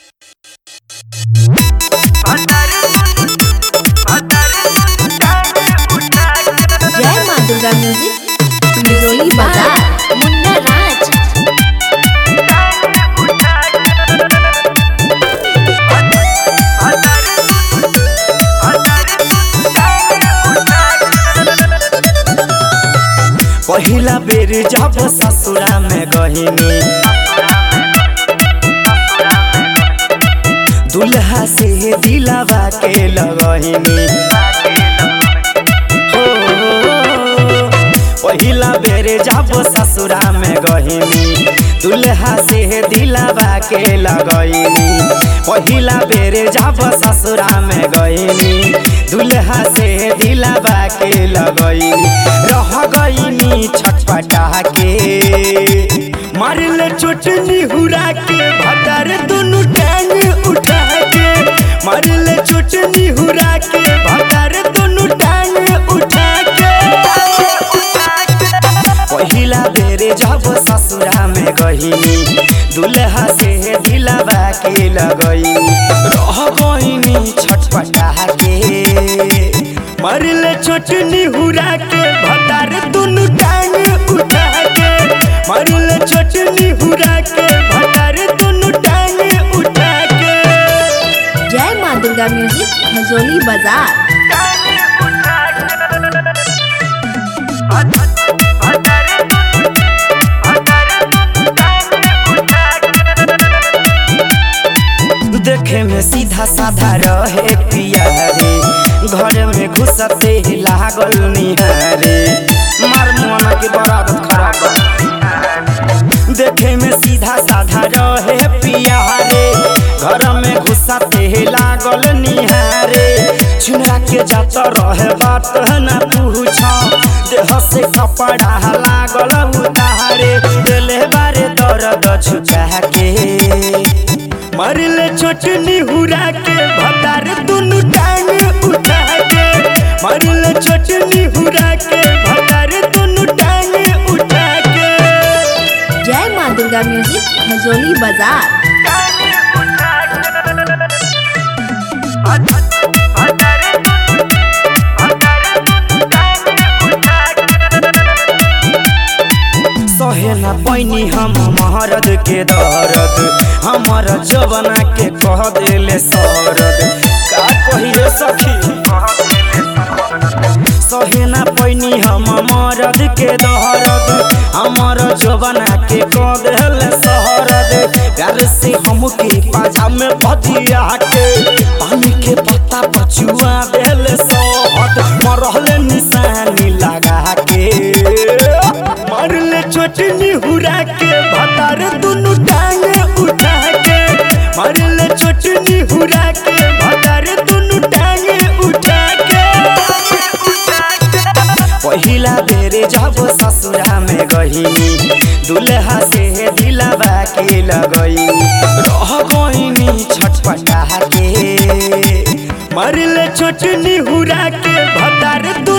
जय माँ दुर्गा म्यूजिक बिरोली बाजार मुन्ना राज पहिला बेर जब ससुरा में गहिनी दुल्हा से दिलावा के लगहिनी हो पहिला बेर जब ससुरा में गहिनी दुल्हा से दिलावा के लगहिनी पहिला बेर जब ससुरा में गहिनी दुल्हा से दिलावा के लगहिनी रह गईनी छटपटा के मारल चोटनी हुरा के भटार दोनों टांग उठा के मारल चोटनी हुरा के भटार दोनों टांग उठा के पहिला बेरे जब ससुरा में गहिनी दुल्हा से दिलावा के लगईनी रह गईनी छटपटा के मरल चोटनी हुरा के भटार दुनु टांग उठा के मरल चोटनी हुरा के भटार दुनु टांग उठा के जय माँ दुर्गा म्यूजिक खजोली बाजार देखे में सीधा साधा रहे पिया रे घर में घुसते लागल निहारे मार मुआना के बराबर खराब बा। देखे में सीधा साधा रहे पिया रे घर में घुसते लागल निहारे चुनरा के जात रहे बात न पूछ देह से कपड़ा लागल उतारे दिले बारे दर्द छुटा के मरल चोटनी हुरा के भतार दुनु टांग उठा के मरल चोटनी हुरा के भतार दुनु टांग उठा के जय माँ दुर्गा म्यूजिक खजोली बाजार सहे न पैनी हम महरद के दर्द हमर जवना के कह देले सरद का कहिए सखी सहे न पैनी हम मरद के दहरद हमर जवना के कह देले सरद प्यार से हमके पाजा में भजिया के पानी के पत्ता पछुआ देले सहद मरहले निशानी लगा के मरले चोटनी हुरा के भतार दुनु टांग उठा के मरले चोटनी हुरा के भतार दुनु टांग उठा के पहिला बेरे जब ससुरा में गहिनी दुल्हा से दिलावा के लगईनी रह गईनी छटपटा के मरले चोटनी हुरा के भतार दु